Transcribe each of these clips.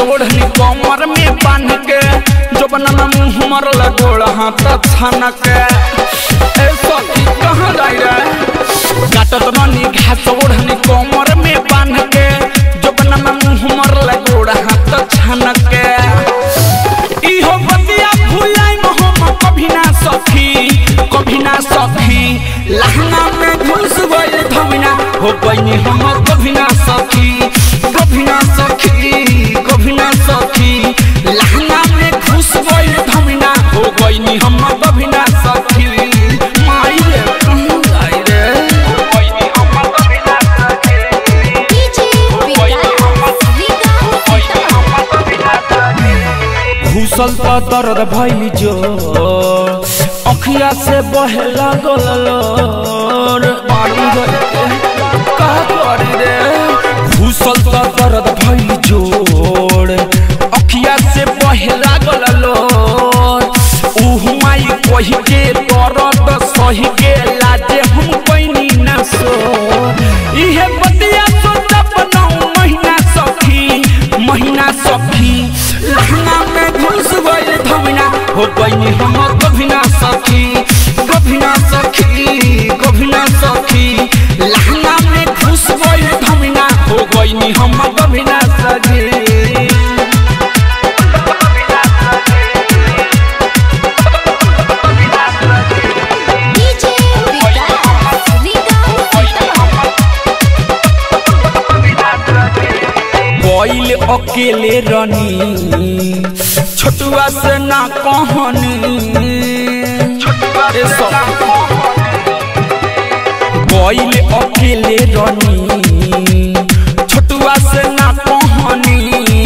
ओढ़नी कमर में बांध के जोबना में मुंह मरल गोड़ हाथ छान के ए सखी कहाँ जाई रे काटत रनी घास ओढ़नी कमर में बांध के जोबना में मुंह मरल गोड़ हाथ छान के इहो बतिया भुलाई हम कभी ना सखी कभी ना सखी लहंगा में घुस गइल धमिना हो बनी हम कभी ना सखी कभी ना सखी कभी ना सखी लहंगा में घुस गइल धमिना हो बनी हम कभी ना सखी माई रे कहूं जाई रे हो बनी हम कभी ना सखी डीजे विकास विकास घुसल त दर्द भइल जो अखिया से बहे लागल लोर पानी गइल का करी रे घुसल त दर्द भइल जोर अखिया से बहे लागल लोर उहु माई कहि के दर्द सही के लाजे हम पैनी ना सो इहे बतिया सोचब नौ महीना सखी महीना सखी लहंगा में घुस गइल धमिना हो बनी हम कभी ना सखी कभी ना सखी कभी ना सखी लहंगा में घुस गइल धमिना हो गइनी हम कभी ना सखी डीजे विकास विकास गइल अकेले रनी छोटुआ से ना कहनी ए सब गइल अकेले रनी छोटुआ से ना कहनी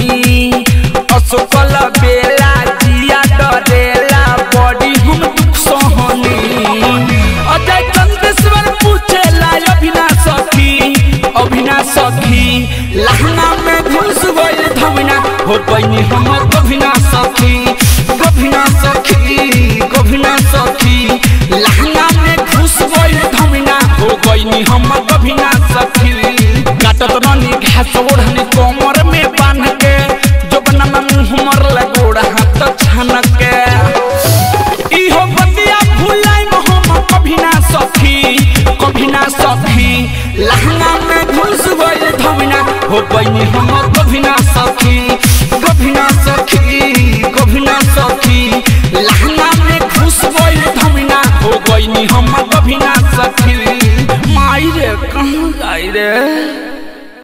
असफल बेला जिया डरेला बड़ी हम दुख सहनी अजय चंदेश्वर पूछेला अभिना सखी अभिना सखी लहंगा में घुस गइल धमिना हो बनी हम कभी ना सखी कभी ना सखी कभी ना सखी लहंगा में घुस गइल धमिना हो गइनी हम कभी ना सखी काटत रनी घास ओढ़नी कमर में बांध के जोबना में मुंह मरल गोड़ हाथ छान के इहो बतिया भुलाई हम कभी ना सखी कभी ना सखी लहंगा में घुस गइल धमिना हो बनी हम कभी ना सखी कभी ना सखी कभी ना सखी लहंगा में घुस गइल धमिना हो गइनी हम कभी ना सखी माई रे कहूं जाई रे